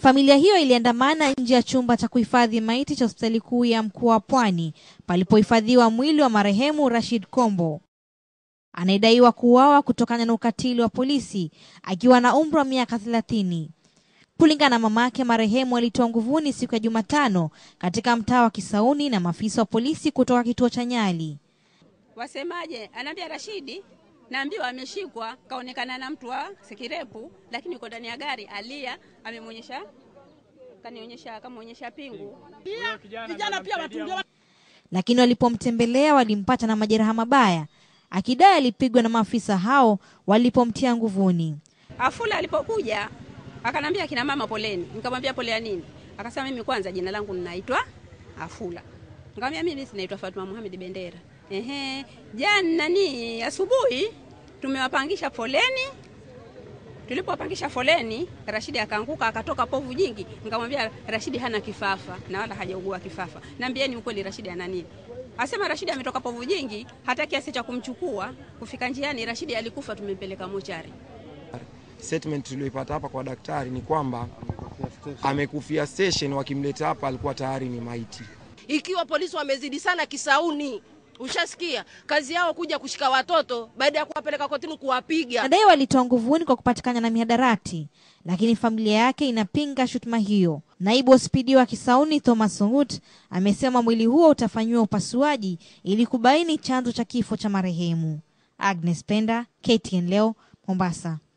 Familia hiyo iliandamana nje ya chumba cha kuhifadhi maiti cha hospitali kuu ya mkoa wa Pwani palipohifadhiwa mwili wa marehemu Rashid Kombo anayedaiwa kuuawa kutokana na ukatili wa polisi akiwa na umri wa miaka thelathini. Kulingana na mamake, marehemu alitoa nguvuni siku ya Jumatano katika mtaa wa Kisauni na maafisa wa polisi kutoka kituo cha Nyali. Wasemaje? Anaambia Rashidi, naambiwa ameshikwa, kaonekana na mtu wa Sekirepu, lakini yuko ndani ya gari, alia, amemwonyesha kanionyesha, kamwonyesha pingu. Vijana pia watungiwa Lakini walipomtembelea walimpata na majeraha mabaya, akidai alipigwa na maafisa hao walipomtia nguvuni. Afula alipokuja akanambia kina mama poleni, nikamwambia pole ya nini? Akasema mimi kwanza jina langu ninaitwa Afula. Nikamwambia mimi sinaitwa Fatuma Muhammad Bendera. Ehe, jana nani asubuhi tumewapangisha foleni. Tulipowapangisha foleni, Rashidi akaanguka akatoka povu jingi. Nikamwambia Rashidi hana kifafa na wala hajaugua kifafa. Naambieni ukweli Rashidi ana nini? Asema Rashidi ametoka povu jingi, hata kiasi cha kumchukua kufika njiani Rashidi alikufa, tumempeleka mochari. Statement tulioipata hapa kwa daktari ni kwamba amekufia station, wakimleta hapa alikuwa tayari ni maiti. ikiwa polisi wamezidi sana Kisauni. Ushasikia kazi yao kuja kushika watoto baada ya kuwapeleka kotini kuwapiga. Anadai walitoa nguvuni kwa kupatikana na mihadarati, lakini familia yake inapinga shutuma hiyo. Naibu wa spidi wa Kisauni Thomas Sungut amesema mwili huo utafanyiwa upasuaji ili kubaini chanzo cha kifo cha marehemu. Agnes Penda, KTN leo, Mombasa.